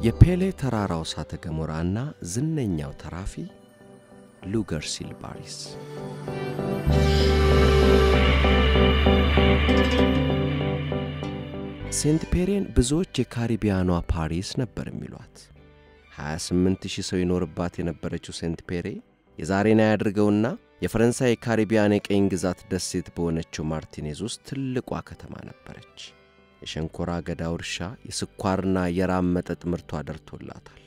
የፔሌ ተራራው እሳተ ገሞራና ዝነኛው ተራፊ ሉገር ሲልባሪስ ሴንት ፔሬን ብዙዎች የካሪቢያኗ ፓሪስ ነበር የሚሏት። 28 ሺህ ሰው ይኖርባት የነበረችው ሴንት ፔሬ የዛሬን ያድርገውና የፈረንሳይ የካሪቢያን የቀኝ ግዛት ደሴት በሆነችው ማርቲኔዝ ውስጥ ትልቋ ከተማ ነበረች። የሸንኮራ አገዳው እርሻ፣ የስኳርና የራም መጠጥ ምርቷ ደርቶላታል።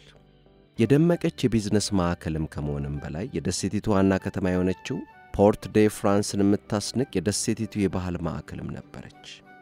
የደመቀች የቢዝነስ ማዕከልም ከመሆንም በላይ የደሴቲቱ ዋና ከተማ የሆነችው ፖርት ዴ ፍራንስን የምታስንቅ የደሴቲቱ የባህል ማዕከልም ነበረች።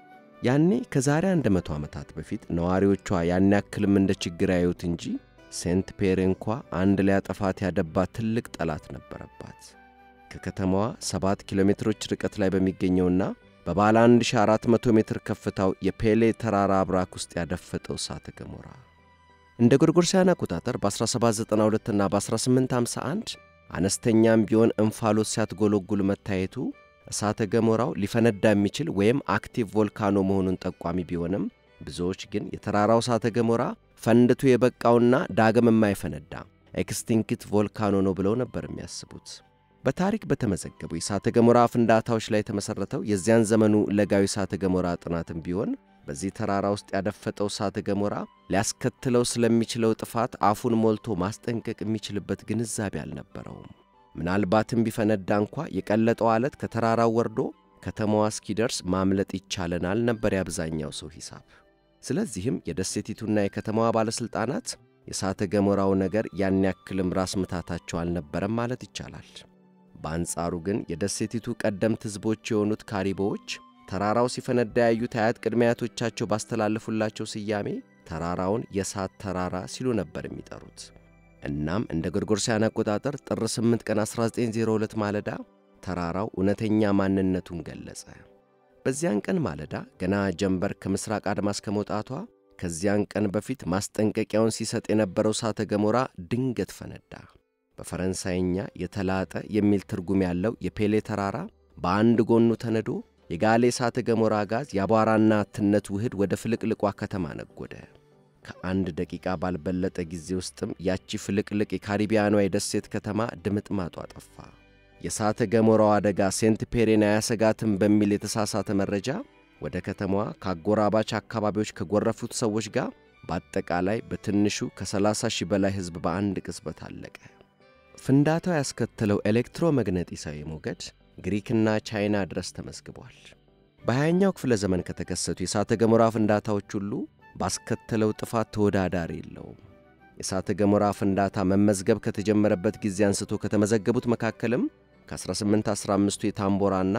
ያኔ ከዛሬ አንድ መቶ ዓመታት በፊት ነዋሪዎቿ ያን ያክልም እንደ ችግር ያዩት እንጂ ሴንት ፔሬ እንኳ አንድ ሊያጠፋት ያደባ ትልቅ ጠላት ነበረባት። ከከተማዋ 7 ኪሎ ሜትሮች ርቀት ላይ በሚገኘውና በባለ 1400 ሜትር ከፍታው የፔሌ ተራራ አብራክ ውስጥ ያደፈጠው እሳተ ገሞራ እንደ ጎርጎርሳውያን አቆጣጠር በ1792 እና በ1851 አነስተኛም ቢሆን እንፋሎት ሲያትጎለጉል መታየቱ እሳተ ገሞራው ሊፈነዳ የሚችል ወይም አክቲቭ ቮልካኖ መሆኑን ጠቋሚ ቢሆንም ብዙዎች ግን የተራራው እሳተ ገሞራ ፈንድቶ የበቃውና ዳግም የማይፈነዳ ኤክስቲንክት ቮልካኖ ነው ብለው ነበር የሚያስቡት። በታሪክ በተመዘገቡ የእሳተ ገሞራ ፍንዳታዎች ላይ የተመሠረተው የዚያን ዘመኑ ለጋዊ እሳተ ገሞራ ጥናትም ቢሆን በዚህ ተራራ ውስጥ ያደፈጠው እሳተ ገሞራ ሊያስከትለው ስለሚችለው ጥፋት አፉን ሞልቶ ማስጠንቀቅ የሚችልበት ግንዛቤ አልነበረውም። ምናልባትም ቢፈነዳ እንኳ የቀለጠው ዓለት ከተራራው ወርዶ ከተማዋ እስኪደርስ ማምለጥ ይቻለናል ነበር የአብዛኛው ሰው ሂሳብ። ስለዚህም የደሴቲቱና የከተማዋ ባለሥልጣናት የእሳተ ገሞራው ነገር ያን ያክልም ራስ ምታታቸው አልነበረም ማለት ይቻላል። በአንጻሩ ግን የደሴቲቱ ቀደምት ሕዝቦች የሆኑት ካሪቦዎች ተራራው ሲፈነዳ ያዩት አያት ቅድመ አያቶቻቸው ባስተላለፉላቸው ስያሜ ተራራውን የእሳት ተራራ ሲሉ ነበር የሚጠሩት። እናም እንደ ጎርጎርሳውያን አቆጣጠር ጥር 8 ቀን 1902 ማለዳ ተራራው እውነተኛ ማንነቱን ገለጸ። በዚያን ቀን ማለዳ ገና ጀንበር ከምሥራቅ አድማስ ከመውጣቷ ከዚያን ቀን በፊት ማስጠንቀቂያውን ሲሰጥ የነበረው እሳተ ገሞራ ድንገት ፈነዳ። በፈረንሳይኛ የተላጠ የሚል ትርጉም ያለው የፔሌ ተራራ በአንድ ጎኑ ተነዶ የጋሌ እሳተ ገሞራ ጋዝ የአቧራና ትነት ውህድ ወደ ፍልቅልቋ ከተማ ነጎደ። ከአንድ ደቂቃ ባልበለጠ ጊዜ ውስጥም ያቺ ፍልቅልቅ የካሪቢያኗ የደሴት ከተማ ድምጥማጧ ጠፋ። የእሳተ ገሞራው አደጋ ሴንት ፔሬን አያሰጋትም በሚል የተሳሳተ መረጃ ወደ ከተማዋ ከአጎራባች አካባቢዎች ከጎረፉት ሰዎች ጋር በአጠቃላይ በትንሹ ከ30 ሺህ በላይ ሕዝብ በአንድ ቅጽበት አለቀ። ፍንዳታው ያስከተለው ኤሌክትሮመግነጢሳዊ ሞገድ ግሪክና ቻይና ድረስ ተመዝግቧል። በሃያኛው ክፍለ ዘመን ከተከሰቱ የእሳተ ገሞራ ፍንዳታዎች ሁሉ ባስከተለው ጥፋት ተወዳዳሪ የለውም። የእሳተ ገሞራ ፍንዳታ መመዝገብ ከተጀመረበት ጊዜ አንስቶ ከተመዘገቡት መካከልም ከ1815ቱ የታምቦራና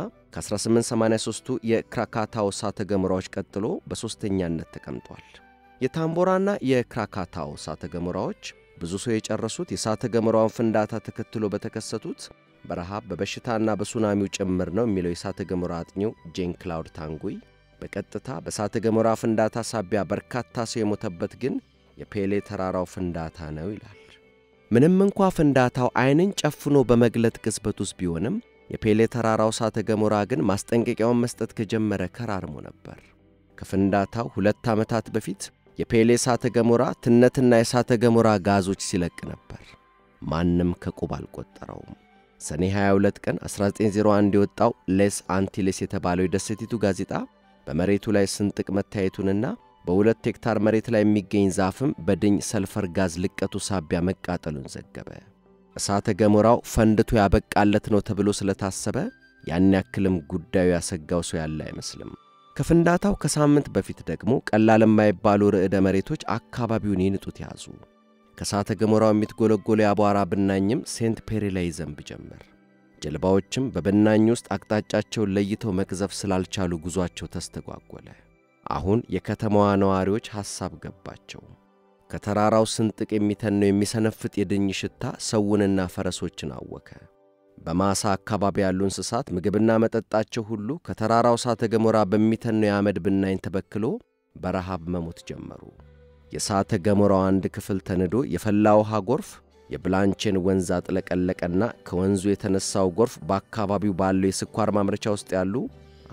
ከ1883ቱ የክራካታው እሳተ ገሞራዎች ቀጥሎ በሦስተኛነት ተቀምጧል። የታምቦራና የክራካታው እሳተ ገሞራዎች ብዙ ሰው የጨረሱት የእሳተ ገሞራውን ፍንዳታ ተከትሎ በተከሰቱት በረሃብ በበሽታና በሱናሚው ጭምር ነው የሚለው የእሳተ ገሞራ አጥኚው ጄን ክላውድ ታንጉይ በቀጥታ በእሳተ ገሞራ ፍንዳታ ሳቢያ በርካታ ሰው የሞተበት ግን የፔሌ ተራራው ፍንዳታ ነው ይላል። ምንም እንኳ ፍንዳታው ዓይንን ጨፍኖ በመግለጥ ቅጽበት ውስጥ ቢሆንም የፔሌ ተራራው እሳተ ገሞራ ግን ማስጠንቀቂያውን መስጠት ከጀመረ ከራርሞ ነበር። ከፍንዳታው ሁለት ዓመታት በፊት የፔሌ እሳተ ገሞራ ትነትና የእሳተ ገሞራ ጋዞች ሲለቅ ነበር። ማንም ከቁብ አልቆጠረውም። ሰኔ 22 ቀን 1901 የወጣው ሌስ አንቲሌስ የተባለው የደሴቲቱ ጋዜጣ በመሬቱ ላይ ስንጥቅ መታየቱንና በሁለት ሄክታር መሬት ላይ የሚገኝ ዛፍም በድኝ ሰልፈር ጋዝ ልቀቱ ሳቢያ መቃጠሉን ዘገበ። እሳተ ገሞራው ፈንድቶ ያበቃለት ነው ተብሎ ስለታሰበ ያን ያክልም ጉዳዩ ያሰጋው ሰው ያለ አይመስልም። ከፍንዳታው ከሳምንት በፊት ደግሞ ቀላል የማይባሉ ርዕደ መሬቶች አካባቢውን ይንጡት ያዙ። ከእሳተ ገሞራው የሚትጎለጎለ የአቧራ ብናኝም ሴንት ፔሬ ላይ ይዘንብ ጀመር። ጀልባዎችም በብናኝ ውስጥ አቅጣጫቸውን ለይተው መቅዘፍ ስላልቻሉ ጉዞአቸው ተስተጓጎለ። አሁን የከተማዋ ነዋሪዎች ሐሳብ ገባቸው። ከተራራው ስንጥቅ የሚተነው የሚሰነፍጥ የድኝ ሽታ ሰውንና ፈረሶችን አወከ። በማሳ አካባቢ ያሉ እንስሳት ምግብና መጠጣቸው ሁሉ ከተራራው እሳተ ገሞራ በሚተነው የአመድ ብናኝ ተበክሎ በረሃብ መሞት ጀመሩ። የእሳተ ገሞራው አንድ ክፍል ተንዶ የፈላ ውሃ ጎርፍ የብላንቼን ወንዝ አጥለቀለቀና ከወንዙ የተነሳው ጎርፍ በአካባቢው ባለው የስኳር ማምረቻ ውስጥ ያሉ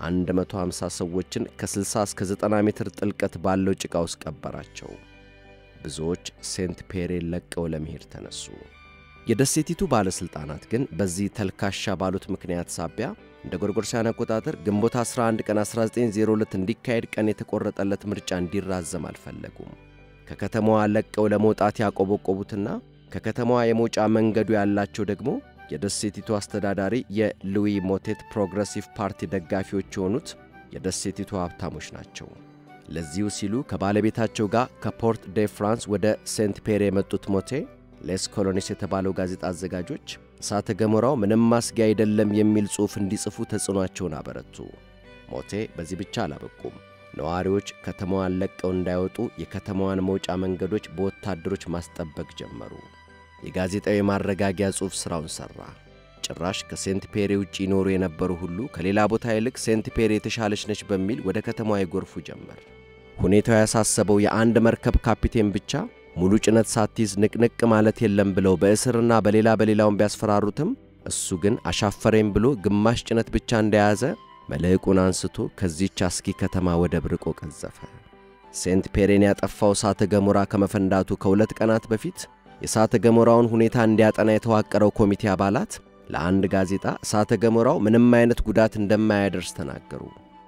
150 ሰዎችን ከ60 እስከ 90 ሜትር ጥልቀት ባለው ጭቃ ውስጥ ቀበራቸው። ብዙዎች ሴንት ፔሬን ለቀው ለመሄድ ተነሱ። የደሴቲቱ ባለሥልጣናት ግን በዚህ ተልካሻ ባሉት ምክንያት ሳቢያ እንደ ጎርጎርሳውያን አቆጣጠር ግንቦት 11 ቀን 1902 እንዲካሄድ ቀን የተቆረጠለት ምርጫ እንዲራዘም አልፈለጉም። ከከተማዋ ለቀው ለመውጣት ያቆበቆቡትና ከከተማዋ የመውጫ መንገዱ ያላቸው ደግሞ የደሴቲቱ አስተዳዳሪ የሉዊ ሞቴት ፕሮግረሲቭ ፓርቲ ደጋፊዎች የሆኑት የደሴቲቱ ሀብታሞች ናቸው። ለዚሁ ሲሉ ከባለቤታቸው ጋር ከፖርት ዴ ፍራንስ ወደ ሴንት ፔር የመጡት ሞቴ ሌስ ኮሎኒስ የተባለው ጋዜጣ አዘጋጆች እሳተ ገሞራው ምንም ማስጊያ አይደለም የሚል ጽሑፍ እንዲጽፉ ተጽዕኗቸውን አበረቱ። ሞቴ በዚህ ብቻ አላበቁም። ነዋሪዎች ከተማዋን ለቀው እንዳይወጡ የከተማዋን መውጫ መንገዶች በወታደሮች ማስጠበቅ ጀመሩ። የጋዜጣው የማረጋጊያ ጽሑፍ ሥራውን ሠራ። ጭራሽ ከሴንት ፔሬ ውጭ ይኖሩ የነበሩ ሁሉ ከሌላ ቦታ ይልቅ ሴንት ፔሬ የተሻለች ነች በሚል ወደ ከተማዋ ይጎርፉ ጀመር። ሁኔታው ያሳሰበው የአንድ መርከብ ካፒቴን ብቻ ሙሉ ጭነት ሳትይዝ ንቅንቅ ማለት የለም ብለው በእስርና በሌላ በሌላውን ቢያስፈራሩትም እሱ ግን አሻፈረኝ ብሎ ግማሽ ጭነት ብቻ እንደያዘ መልሕቁን አንስቶ ከዚህች አስጊ ከተማ ወደብ ርቆ ቀዘፈ። ሴንት ፔሬን ያጠፋው እሳተ ገሞራ ከመፈንዳቱ ከሁለት ቀናት በፊት የእሳተ ገሞራውን ሁኔታ እንዲያጠና የተዋቀረው ኮሚቴ አባላት ለአንድ ጋዜጣ እሳተ ገሞራው ምንም አይነት ጉዳት እንደማያደርስ ተናገሩ።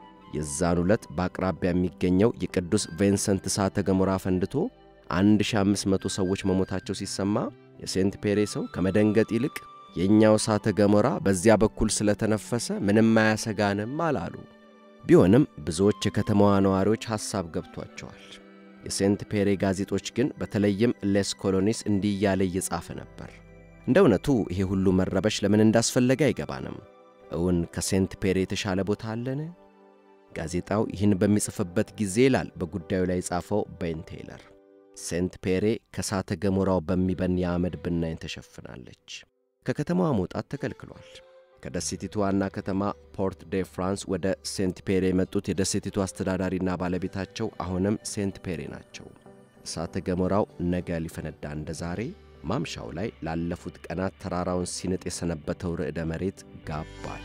የዛን ዕለት በአቅራቢያ የሚገኘው የቅዱስ ቬንሰንት እሳተ ገሞራ ፈንድቶ 1500 ሰዎች መሞታቸው ሲሰማ የሴንት ፔሬ ሰው ከመደንገጥ ይልቅ የእኛው እሳተ ገሞራ በዚያ በኩል ስለተነፈሰ ምንም አያሰጋንም አላሉ። ቢሆንም ብዙዎች የከተማዋ ነዋሪዎች ሐሳብ ገብቷቸዋል። የሴንት ፔሬ ጋዜጦች ግን በተለይም ሌስ ኮሎኒስ እንዲህ እያለ እየጻፈ ነበር። እንደ እውነቱ ይሄ ሁሉ መረበሽ ለምን እንዳስፈለገ አይገባንም። እውን ከሴንት ፔሬ የተሻለ ቦታ አለን? ጋዜጣው ይህን በሚጽፍበት ጊዜ ይላል በጉዳዩ ላይ የጻፈው ቤን ቴይለር፣ ሴንት ፔሬ ከእሳተ ገሞራው በሚበን የአመድ ብናኝ ተሸፍናለች። ከከተማዋ መውጣት ተከልክሏል። ከደሴቲቱ ዋና ከተማ ፖርት ዴ ፍራንስ ወደ ሴንት ፔሬ የመጡት የደሴቲቱ አስተዳዳሪና ባለቤታቸው አሁንም ሴንት ፔሬ ናቸው። እሳተ ገሞራው ነገ ሊፈነዳ እንደ ዛሬ ማምሻው ላይ ላለፉት ቀናት ተራራውን ሲንጥ የሰነበተው ርዕደ መሬት ጋባል።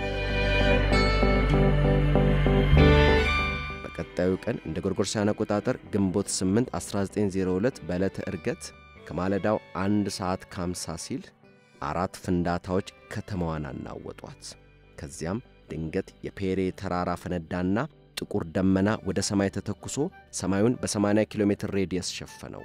በቀጣዩ ቀን እንደ ጎርጎርሳውያን አቆጣጠር ግንቦት 8 1902 በዕለተ ዕርገት ከማለዳው አንድ ሰዓት ከ50 ሲል አራት ፍንዳታዎች ከተማዋን አናወጧት። ከዚያም ድንገት የፔሬ ተራራ ፈነዳና ጥቁር ደመና ወደ ሰማይ ተተኩሶ ሰማዩን በ80 ኪሎ ሜትር ሬዲየስ ሸፈነው።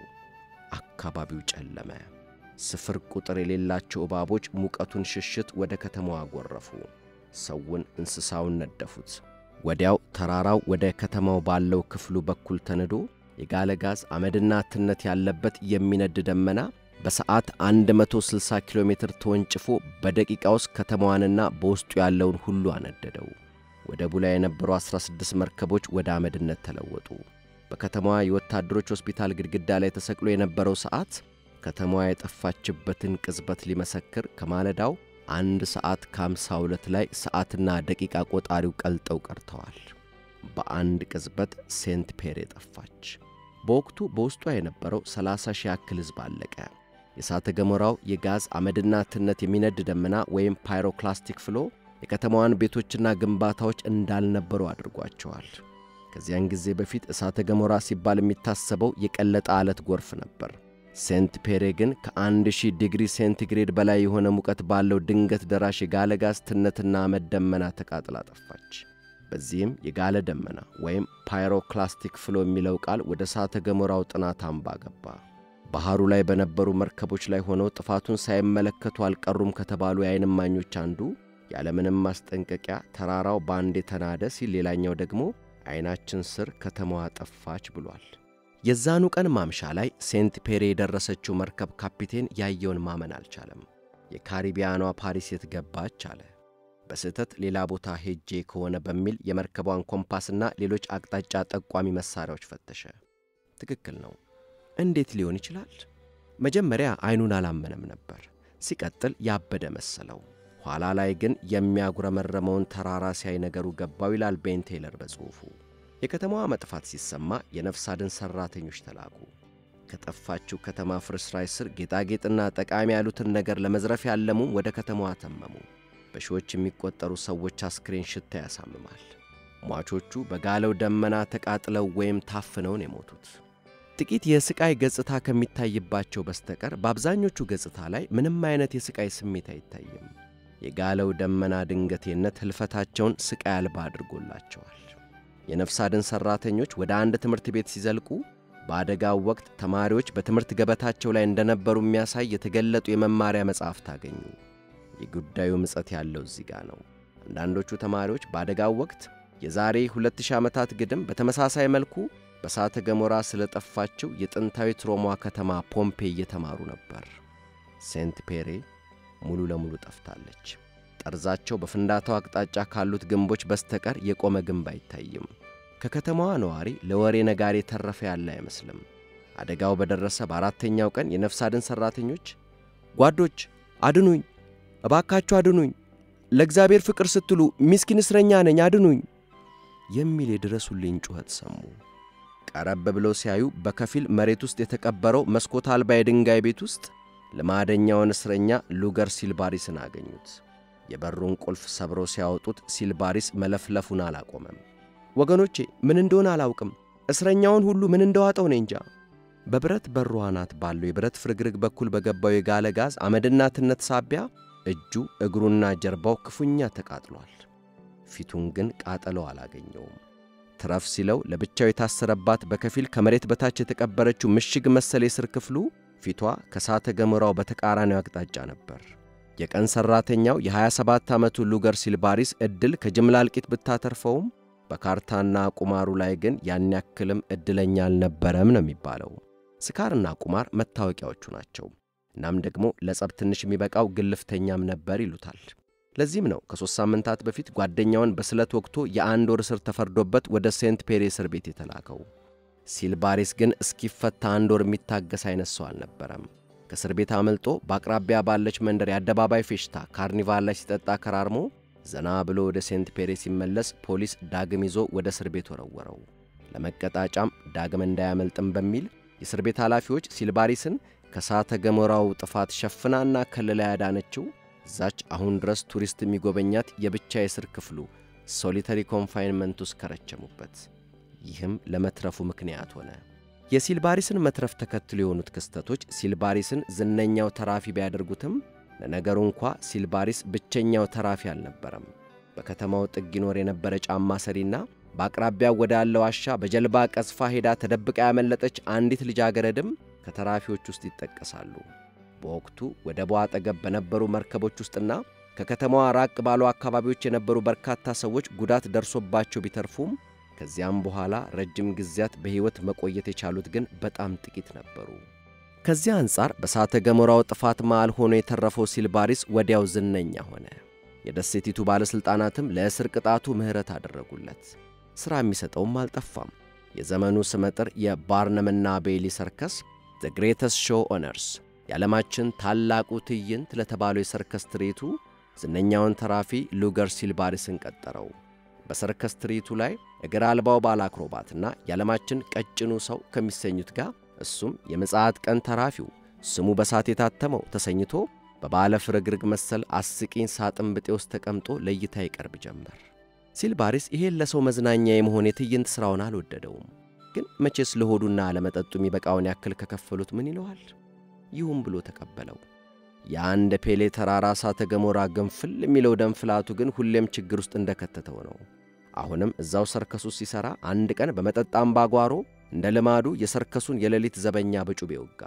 አካባቢው ጨለመ። ስፍር ቁጥር የሌላቸው እባቦች ሙቀቱን ሽሽት ወደ ከተማዋ ጎረፉ። ሰውን፣ እንስሳውን ነደፉት። ወዲያው ተራራው ወደ ከተማው ባለው ክፍሉ በኩል ተንዶ የጋለ ጋዝ አመድና ትነት ያለበት የሚነድ ደመና በሰዓት 160 ኪሎ ሜትር ተወንጭፎ በደቂቃ ውስጥ ከተማዋንና በውስጡ ያለውን ሁሉ አነደደው። ወደቡ ላይ የነበሩ 16 መርከቦች ወደ አመድነት ተለወጡ። በከተማዋ የወታደሮች ሆስፒታል ግድግዳ ላይ ተሰቅሎ የነበረው ሰዓት ከተማዋ የጠፋችበትን ቅጽበት ሊመሰክር ከማለዳው አንድ ሰዓት ከ52 ላይ ሰዓትና ደቂቃ ቆጣሪው ቀልጠው ቀርተዋል። በአንድ ቅጽበት ሴንት ፔሬ ጠፋች። በወቅቱ በውስጧ የነበረው 30 ሺህ ያክል ሕዝብ አለቀ። የእሳተ ገሞራው የጋዝ አመድና ትነት የሚነድ ደመና ወይም ፓይሮክላስቲክ ፍሎ የከተማዋን ቤቶችና ግንባታዎች እንዳልነበሩ አድርጓቸዋል። ከዚያን ጊዜ በፊት እሳተ ገሞራ ሲባል የሚታሰበው የቀለጠ አለት ጎርፍ ነበር። ሴንት ፔሬ ግን ከአንድ ሺህ ዲግሪ ሴንቲግሬድ በላይ የሆነ ሙቀት ባለው ድንገት ደራሽ የጋለ ጋዝ ትነትና አመድ ደመና ተቃጥላ ጠፋች። በዚህም የጋለ ደመና ወይም ፓይሮክላስቲክ ፍሎ የሚለው ቃል ወደ እሳተ ገሞራው ጥናት አምባ ገባ። ባህሩ ላይ በነበሩ መርከቦች ላይ ሆነው ጥፋቱን ሳይመለከቱ አልቀሩም ከተባሉ የዓይን እማኞች አንዱ ያለምንም ማስጠንቀቂያ ተራራው ባንዴ ተናደ ሲል፣ ሌላኛው ደግሞ ዐይናችን ስር ከተማዋ ጠፋች ብሏል። የዛኑ ቀን ማምሻ ላይ ሴንት ፔሬ የደረሰችው መርከብ ካፒቴን ያየውን ማመን አልቻለም። የካሪቢያኗ ፓሪስ የት ገባች አለ። በስህተት ሌላ ቦታ ሄጄ ከሆነ በሚል የመርከቧን ኮምፓስና ሌሎች አቅጣጫ ጠቋሚ መሣሪያዎች ፈተሸ። ትክክል ነው። እንዴት ሊሆን ይችላል? መጀመሪያ ዐይኑን አላመነም ነበር። ሲቀጥል ያበደ መሰለው። ኋላ ላይ ግን የሚያጉረመረመውን ተራራ ሲያይ ነገሩ ገባው ይላል ቤን ቴይለር በጽሑፉ። የከተማዋ መጥፋት ሲሰማ የነፍስ አድን ሠራተኞች ተላኩ። ከጠፋችው ከተማ ፍርስራሽ ስር ጌጣጌጥና ጠቃሚ ያሉትን ነገር ለመዝረፍ ያለሙም ወደ ከተማዋ ተመሙ። በሺዎች የሚቆጠሩ ሰዎች አስክሬን ሽታ ያሳምማል። ሟቾቹ በጋለው ደመና ተቃጥለው ወይም ታፍነውን የሞቱት ጥቂት የስቃይ ገጽታ ከሚታይባቸው በስተቀር በአብዛኞቹ ገጽታ ላይ ምንም አይነት የስቃይ ስሜት አይታይም። የጋለው ደመና ድንገቴነት ሕልፈታቸውን ስቃይ አልባ አድርጎላቸዋል። የነፍስ አድን ሠራተኞች ወደ አንድ ትምህርት ቤት ሲዘልቁ በአደጋው ወቅት ተማሪዎች በትምህርት ገበታቸው ላይ እንደነበሩ የሚያሳይ የተገለጡ የመማሪያ መጽሐፍት አገኙ። የጉዳዩ ምጸት ያለው እዚህ ጋር ነው። አንዳንዶቹ ተማሪዎች በአደጋው ወቅት የዛሬ 2000 ዓመታት ግድም በተመሳሳይ መልኩ በእሳተ ገሞራ ስለጠፋችው የጥንታዊት ሮማ ከተማ ፖምፔ እየተማሩ ነበር። ሴንት ፔሬ ሙሉ ለሙሉ ጠፍታለች። ጠርዛቸው በፍንዳታው አቅጣጫ ካሉት ግንቦች በስተቀር የቆመ ግንብ አይታይም። ከከተማዋ ነዋሪ ለወሬ ነጋሪ የተረፈ ያለ አይመስልም። አደጋው በደረሰ በአራተኛው ቀን የነፍስ አድን ሠራተኞች ጓዶች አድኑኝ፣ እባካችሁ አድኑኝ፣ ለእግዚአብሔር ፍቅር ስትሉ ሚስኪን እስረኛ ነኝ፣ አድኑኝ የሚል የድረሱልኝ ጩኸት ሰሙ። ቀረብ ብለው ሲያዩ በከፊል መሬት ውስጥ የተቀበረው መስኮት አልባ የድንጋይ ቤት ውስጥ ልማደኛውን እስረኛ ሉገር ሲልባሪስን አገኙት። የበሩን ቁልፍ ሰብረው ሲያወጡት ሲልባሪስ መለፍለፉን አላቆመም። ወገኖቼ ምን እንደሆነ አላውቅም፣ እስረኛውን ሁሉ ምን እንደዋጠው እኔ እንጃ። በብረት በሩ አናት ባለው የብረት ፍርግርግ በኩል በገባው የጋለ ጋዝ አመድና ትነት ሳቢያ እጁ እግሩና ጀርባው ክፉኛ ተቃጥሏል። ፊቱን ግን ቃጠለው አላገኘውም። ትረፍ ሲለው ለብቻው የታሰረባት በከፊል ከመሬት በታች የተቀበረችው ምሽግ መሰል የስር ክፍሉ ፊቷ ከእሳተ ገሞራው በተቃራኒው አቅጣጫ ነበር። የቀን ሠራተኛው የ27 ዓመቱ ሉገር ሲልባሪስ ዕድል ከጅምላ እልቂት ብታተርፈውም በካርታና ቁማሩ ላይ ግን ያን ያክልም ዕድለኛ አልነበረም ነው የሚባለው። ስካርና ቁማር መታወቂያዎቹ ናቸው። እናም ደግሞ ለጸብ ትንሽ የሚበቃው ግልፍተኛም ነበር ይሉታል። ለዚህም ነው ከሦስት ሳምንታት በፊት ጓደኛውን በስለት ወቅቶ የአንድ ወር እስር ተፈርዶበት ወደ ሴንት ፔሬ እስር ቤት የተላከው። ሲልባሪስ ግን እስኪፈታ አንድ ወር የሚታገስ አይነት ሰው አልነበረም። ከእስር ቤት አመልጦ በአቅራቢያ ባለች መንደር የአደባባይ ፌሽታ ካርኒቫል ላይ ሲጠጣ ከራርሞ ዘና ብሎ ወደ ሴንት ፔሬ ሲመለስ ፖሊስ ዳግም ይዞ ወደ እስር ቤት ወረወረው። ለመቀጣጫም ዳግም እንዳያመልጥም በሚል የእስር ቤት ኃላፊዎች ሲልባሪስን ከእሳተ ገሞራው ጥፋት ሸፍናና ከልላ ያዳነችው እዛች አሁን ድረስ ቱሪስት የሚጎበኛት የብቻ የእስር ክፍሉ ሶሊተሪ ኮንፋይንመንት ውስጥ ከረቸሙበት። ይህም ለመትረፉ ምክንያት ሆነ። የሲልባሪስን መትረፍ ተከትሎ የሆኑት ክስተቶች ሲልባሪስን ዝነኛው ተራፊ ቢያደርጉትም ለነገሩ እንኳ ሲልባሪስ ብቸኛው ተራፊ አልነበረም። በከተማው ጥግ ይኖር የነበረ ጫማ ሰሪና በአቅራቢያው ወዳለ ዋሻ በጀልባ ቀዝፋ ሄዳ ተደብቃ ያመለጠች አንዲት ልጃገረድም ከተራፊዎች ውስጥ ይጠቀሳሉ። በወቅቱ ወደቧ አጠገብ በነበሩ መርከቦች ውስጥና ከከተማዋ ራቅ ባሉ አካባቢዎች የነበሩ በርካታ ሰዎች ጉዳት ደርሶባቸው ቢተርፉም ከዚያም በኋላ ረጅም ጊዜያት በሕይወት መቆየት የቻሉት ግን በጣም ጥቂት ነበሩ። ከዚያ አንጻር በእሳተ ገሞራው ጥፋት መሃል ሆኖ የተረፈው ሲልባሪስ ወዲያው ዝነኛ ሆነ። የደሴቲቱ ባለሥልጣናትም ለእስር ቅጣቱ ምሕረት አደረጉለት። ሥራ የሚሰጠውም አልጠፋም። የዘመኑ ስመጥር የባርነምና ቤይሊ ሰርከስ ዘ ግሬተስት ሾው ኦነርስ የዓለማችን ታላቁ ትዕይንት ለተባለው የሰርከስ ትርኢቱ ዝነኛውን ተራፊ ሉገር ሲልባሪስን ቀጠረው። በሰርከስ ትርኢቱ ላይ እግር አልባው ባለ አክሮባትና የዓለማችን ቀጭኑ ሰው ከሚሰኙት ጋር እሱም የምጽአት ቀን ተራፊው ስሙ በሳት የታተመው ተሰኝቶ በባለ ፍርግርግ መሰል አስቂኝ ሳጥን ብጤ ውስጥ ተቀምጦ ለእይታ ይቀርብ ጀመር። ሲልባሪስ ይሄን ለሰው መዝናኛ የመሆን የትዕይንት ሥራውን አልወደደውም። ግን መቼስ ለሆዱና ለመጠጡ የሚበቃውን ያክል ከከፈሉት ምን ይለዋል? ይሁን ብሎ ተቀበለው። የአንድ ፔሌ ተራራ እሳተ ገሞራ ግንፍል የሚለው ደም ፍላቱ ግን ሁሌም ችግር ውስጥ እንደከተተው ነው። አሁንም እዛው ሰርከሱ ሲሠራ አንድ ቀን በመጠጥ አምባጓሮ እንደ ልማዱ የሰርከሱን የሌሊት ዘበኛ በጩቤ ወጋ።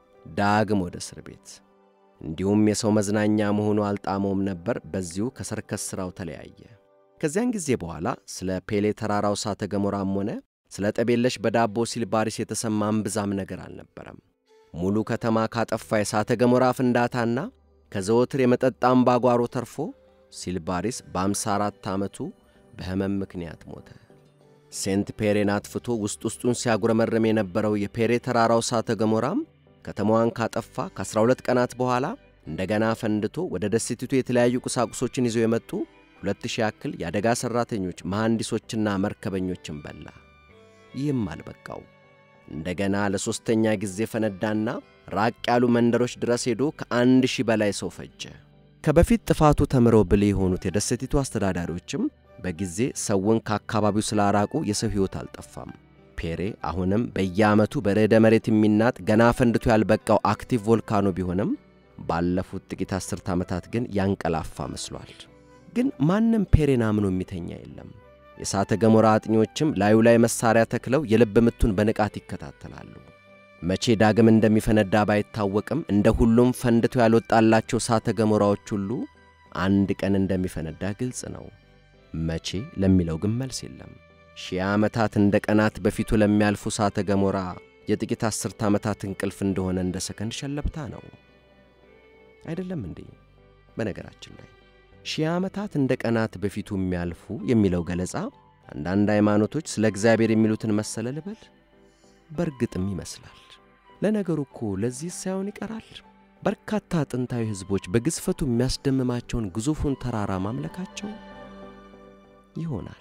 ዳግም ወደ እስር ቤት። እንዲሁም የሰው መዝናኛ መሆኑ አልጣመውም ነበር። በዚሁ ከሰርከስ ሥራው ተለያየ። ከዚያን ጊዜ በኋላ ስለ ፔሌ ተራራው እሳተ ገሞራም ሆነ ስለ ጠቤለሽ በዳቦ ሲልባሪስ የተሰማ እምብዛም ነገር አልነበረም። ሙሉ ከተማ ካጠፋ የእሳተ ገሞራ ፍንዳታና ከዘወትር የመጠጥ አምባጓሮ ተርፎ ሲልባሪስ በአምሳ አራት ዓመቱ በሕመም ምክንያት ሞተ። ሴንት ፔሬን አጥፍቶ ውስጥ ውስጡን ሲያጉረመርም የነበረው የፔሬ ተራራው እሳተ ገሞራም ከተማዋን ካጠፋ ከ12 ቀናት በኋላ እንደገና ፈንድቶ ወደ ደሴቲቱ የተለያዩ ቁሳቁሶችን ይዘው የመጡ ሁለት ሺህ ያክል የአደጋ ሠራተኞች መሐንዲሶችና መርከበኞችን በላ። ይህም አልበቃው። እንደገና ለሦስተኛ ጊዜ ፈነዳና ራቅ ያሉ መንደሮች ድረስ ሄዶ ከአንድ ሺህ በላይ ሰው ፈጀ። ከበፊት ጥፋቱ ተምረው ብልህ የሆኑት የደሴቲቱ አስተዳዳሪዎችም በጊዜ ሰውን ከአካባቢው ስላራቁ የሰው ሕይወት አልጠፋም። ፔሬ አሁንም በየዓመቱ በርዕደ መሬት የሚናጥ ገና ፈንድቶ ያልበቃው አክቲቭ ቮልካኖ ቢሆንም ባለፉት ጥቂት አስርት ዓመታት ግን ያንቀላፋ መስሏል። ግን ማንም ፔሬን አምኖ የሚተኛ የለም። የእሳተ ገሞራ አጥኚዎችም ላዩ ላይ መሣሪያ ተክለው የልብ ምቱን በንቃት ይከታተላሉ። መቼ ዳግም እንደሚፈነዳ ባይታወቅም እንደ ሁሉም ፈንድቶ ያልወጣላቸው እሳተ ገሞራዎች ሁሉ አንድ ቀን እንደሚፈነዳ ግልጽ ነው። መቼ ለሚለው ግን መልስ የለም። ሺህ ዓመታት እንደ ቀናት በፊቱ ለሚያልፉ እሳተ ገሞራ የጥቂት አስርት ዓመታት እንቅልፍ እንደሆነ እንደ ሰከንድ ሸለብታ ነው። አይደለም እንዴ? በነገራችን ላይ ሺህ ዓመታት እንደ ቀናት በፊቱ የሚያልፉ የሚለው ገለጻ አንዳንድ ሃይማኖቶች ስለ እግዚአብሔር የሚሉትን መሰለ ልበል? በእርግጥም ይመስላል። ለነገሩ እኮ ለዚህ ሳይሆን ይቀራል። በርካታ ጥንታዊ ሕዝቦች በግዝፈቱ የሚያስደምማቸውን ግዙፉን ተራራ ማምለካቸው ይሆናል።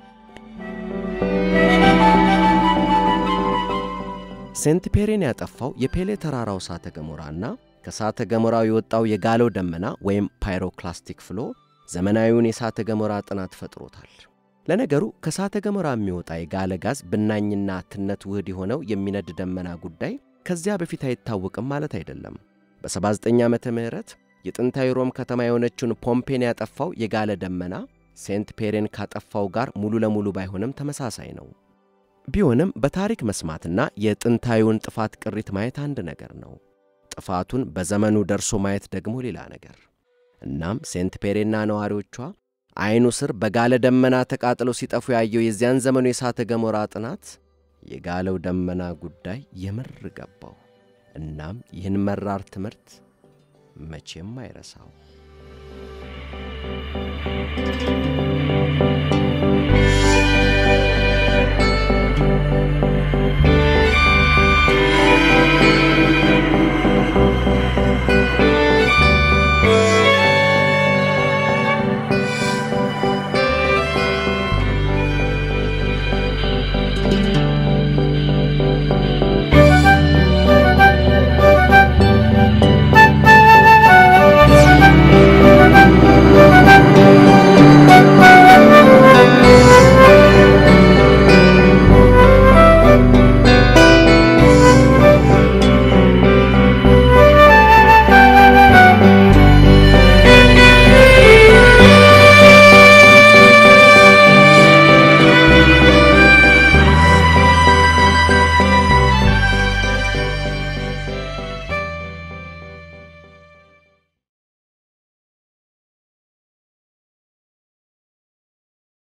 ሴንት ፔሬን ያጠፋው የፔሌ ተራራው እሳተ ገሞራና ከእሳተ ገሞራው የወጣው የጋለው ደመና ወይም ፓይሮክላስቲክ ፍሎ ዘመናዊውን የእሳተ ገሞራ ጥናት ፈጥሮታል። ለነገሩ ከእሳተ ገሞራ የሚወጣ የጋለ ጋዝ ብናኝና ትነት ውህድ የሆነው የሚነድ ደመና ጉዳይ ከዚያ በፊት አይታወቅም ማለት አይደለም። በ79 ዓመተ ምህረት የጥንታዊ ሮም ከተማ የሆነችውን ፖምፔን ያጠፋው የጋለ ደመና ሴንት ፔሬን ካጠፋው ጋር ሙሉ ለሙሉ ባይሆንም ተመሳሳይ ነው። ቢሆንም በታሪክ መስማትና የጥንታዊውን ጥፋት ቅሪት ማየት አንድ ነገር ነው። ጥፋቱን በዘመኑ ደርሶ ማየት ደግሞ ሌላ ነገር። እናም ሴንት ፔሬና ነዋሪዎቿ ዐይኑ ስር በጋለ ደመና ተቃጥለው ሲጠፉ ያየው የዚያን ዘመኑ የእሳተ ገሞራ ጥናት የጋለው ደመና ጉዳይ የምር ገባው። እናም ይህን መራር ትምህርት መቼም አይረሳው።